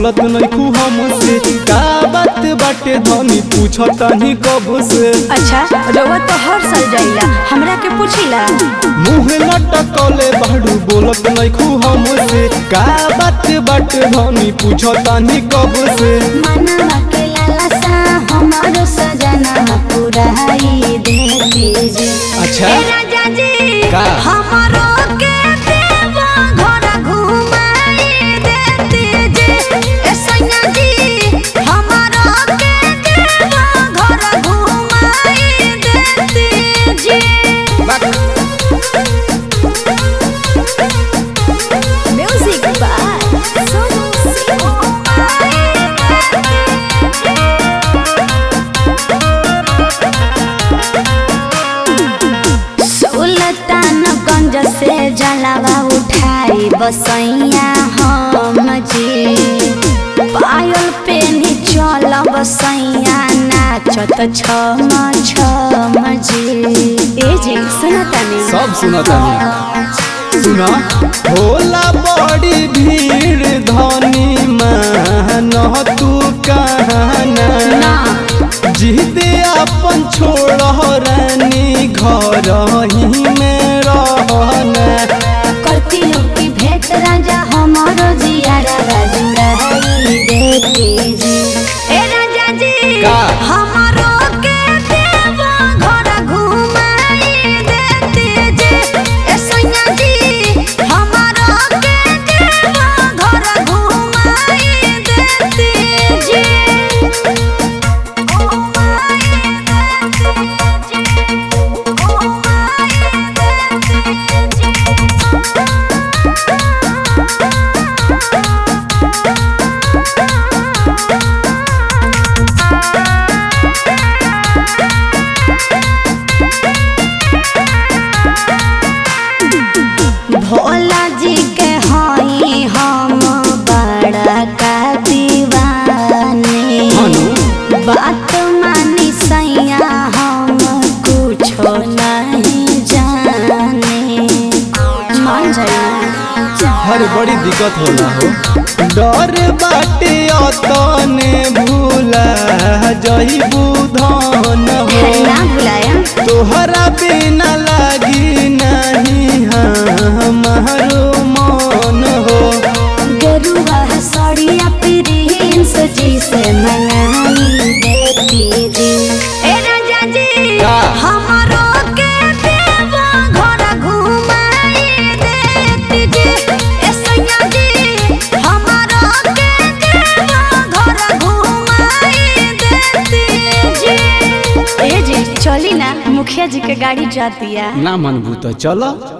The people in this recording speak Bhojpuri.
बोलत नइखू हमसे का बात बाटे धनी पूछतानी कब से अच्छा रउआ तो हर साल जाइला हमरा के पूछिला मुँह लटकले बाड़ू बोलत नइखू हमसे का बात बाटे धनी पूछतानी कब से मनवा के लालसा हमारो सजना पुराई देती जी अच्छा। ए राजा जी का? हमारो के देवा घर घुमाई देती जी ए सैया जी हमारो के देवा घर घुमाई देती जी म्यूजिक बाय सोनू सुल्तानगंज से जलावा उठाई बसैया हम जी पायल पे नी चल बसैया नाचत छम छम जी ए जी सुनतानी सब सुनतानी सुना होला बड़ी भीड़ धनी मान तू कहना ना जिदे अपन छोड़ रानी घर ही में रहना करती की भेंट राजा हमारो जियारा राजुड़ाई देती जी ए राजा जी का? हमारो के देवा घर घुमाई देती जी ए सैया जी हमारो के देवा घर घुमाई देती जी भोला जी के हई हम बड़ा का दीवानी हनु बात मानी सैया हम कुछो नहीं जाने मान जाइए हर बड़ी दिक्कत होला हो डर बाटे अतने भूला जइबू धन हो ना बुलाया तोहरा बिना लागी नहीं हमारो मन हो गेरुआ सड़िया प्रिंस जी से मंगाई देती जी ए राजा जी का? हमारो के देवा घर घुमाई देती जी ए सैया जी हमारो के देवा घर घुमाई देती जी ए जी चली ना मुखिया जी के गाड़ी जाती है ना मनबू तो चलो